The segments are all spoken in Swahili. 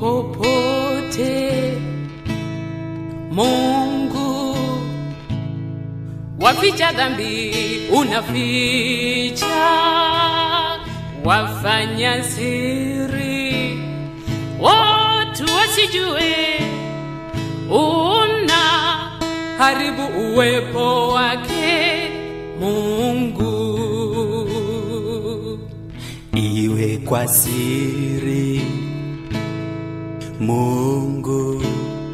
popote. Mungu waficha dhambi, unaficha wafanya siri, watu wasijue una haribu uwepo wake Mungu. iwe kwa siri. Mungu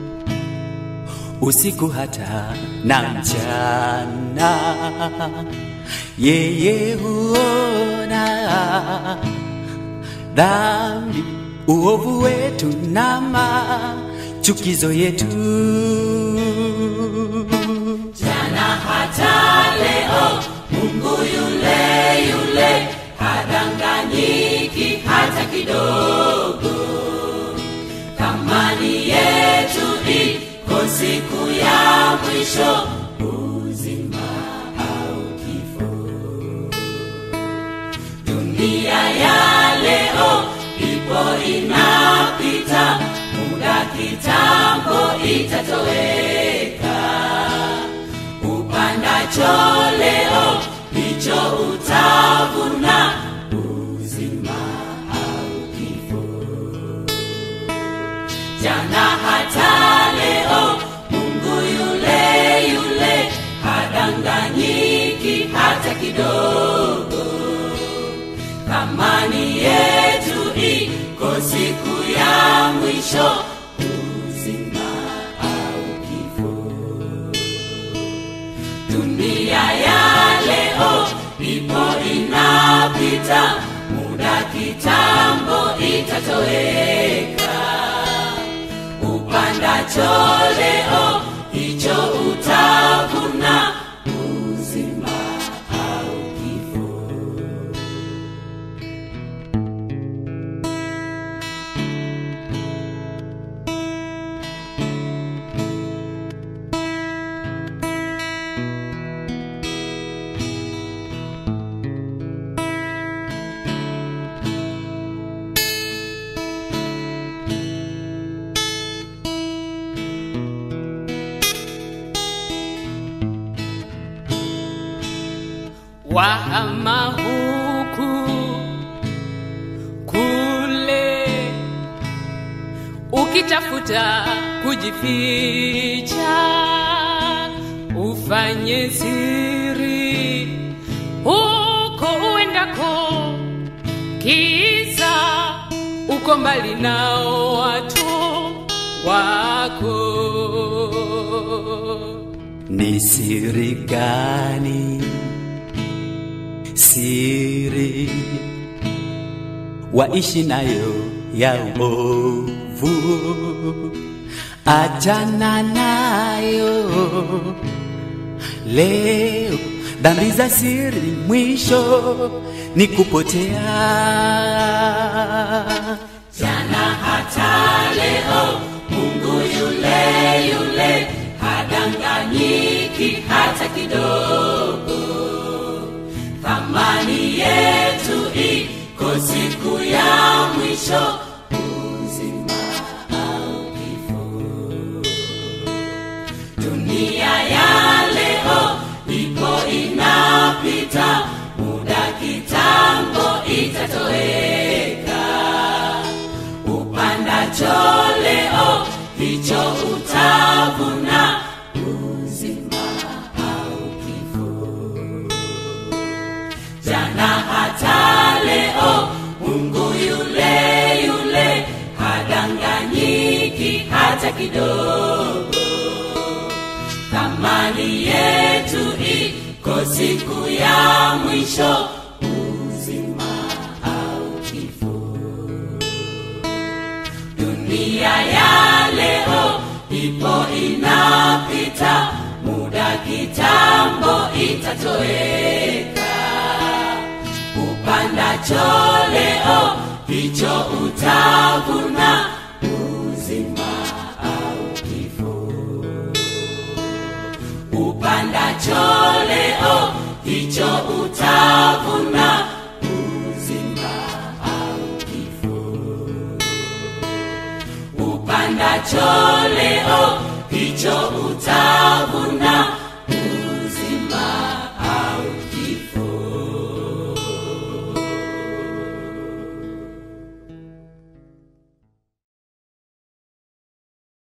usiku hata na mchana, yeye huona dhambi, uovu wetu na machukizo yetu. jana hata leo mungu yule yule hadanganyiki hata kidogo thamani yetu iko siku ya mwisho uzima au kifo dunia ya leo ipo inapita muda kitambo itatoweka upandacho leo ndicho utavuna uzima au kifo jana hata leo mungu yule yule hadanganyiki hata kidogo thamani yetu iko siku ya mwisho uzima au kifo dunia ya leo ipo inapita muda kitambo itatoweka upandacho leo hicho utavuna uzima au kifo wahama huku kule, ukitafuta kujificha, ufanye siri huko uendako, kisa uko mbali nao watu wako. Ni siri gani? Siri waishi nayo ya uovu, achana nayo leo. Dhambi za siri mwisho ni kupotea. jana hata leo mungu yule yule hadanganyiki hata kidogo thamani yetu iko siku ya mwisho uzima au kifo dunia ya leo ipo inapita muda kitambo itatoweka upandacho leo hicho utavuna uzima au kifo jana hata leo mungu yule yule hadanganyiki hata kidogo thamani yetu iko siku ya mwisho uzima au kifo dunia ya leo ipo inapita muda kitambo itatoweka upandacho leo hicho utavuna uzima au kifo upandacho leo hicho utavuna uzima au kifo ukipandacho leo hicho utavuna